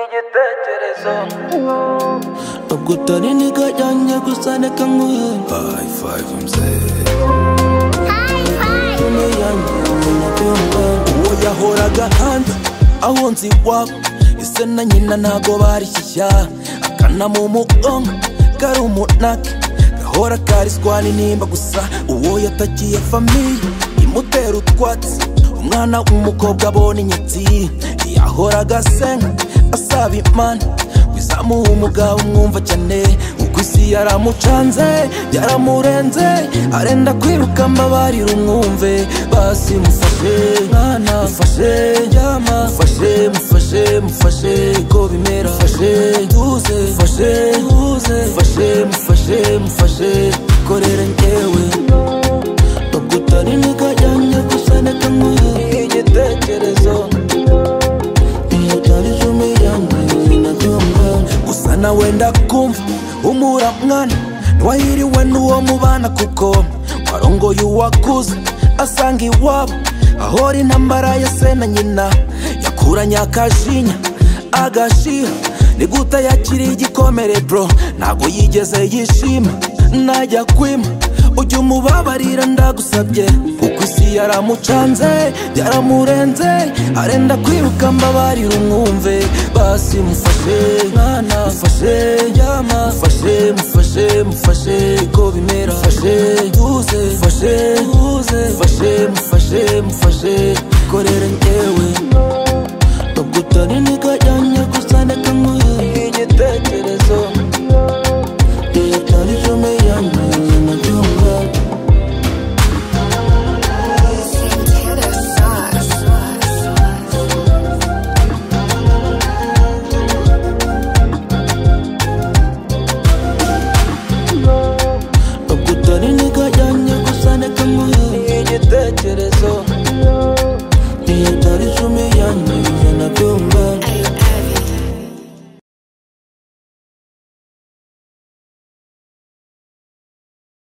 igitekerezo ubwo utari nigajyanye gusa reka nkuhere High five mzee yanjye umunabyumva uwo yahoraga hanze aho nzi iwabo ese na nyina ntago barishyashya akana mu mugongo kari umunake gahora kariswa n'intimba gusa uwo yatakiye famiye imutera utwatsi umwana w'umukobwa abona inyatsi yahoraga asenga asaba imana wizamuha umugabo umwumva cyane uko isi yaramucanze yaramurenze arenda kwiruka amabariro umwumve basi mufashe mwana mufashe ryama mufashe mufashe mufashe ko bimera mufashe duze mufashe duze mufashe mufashe mufashe korera ngewe bagutari nikajyanye gusa neka nkuye igitekerezo iyo utarize umuyanga sinabyumva gusa na wenda kumva umura mwana ntiwahiriwe n'uwo mubana kuko warongoye uwakuze asanga iwabo ahora intambara ya se na nyina yakuranye akajinya agashiha ni gute yakiriye igikomere bro ntabwo yigeze yishima najya kwima ujya umubabarira ndagusabye kuko isi yaramucanze yaramurenze arenda kwiruka mbabarira umwumve basi mufashe mwana mufashe ryama mufashe mufashe mufashe ko bimera mufashe duze mufashe duze mufashe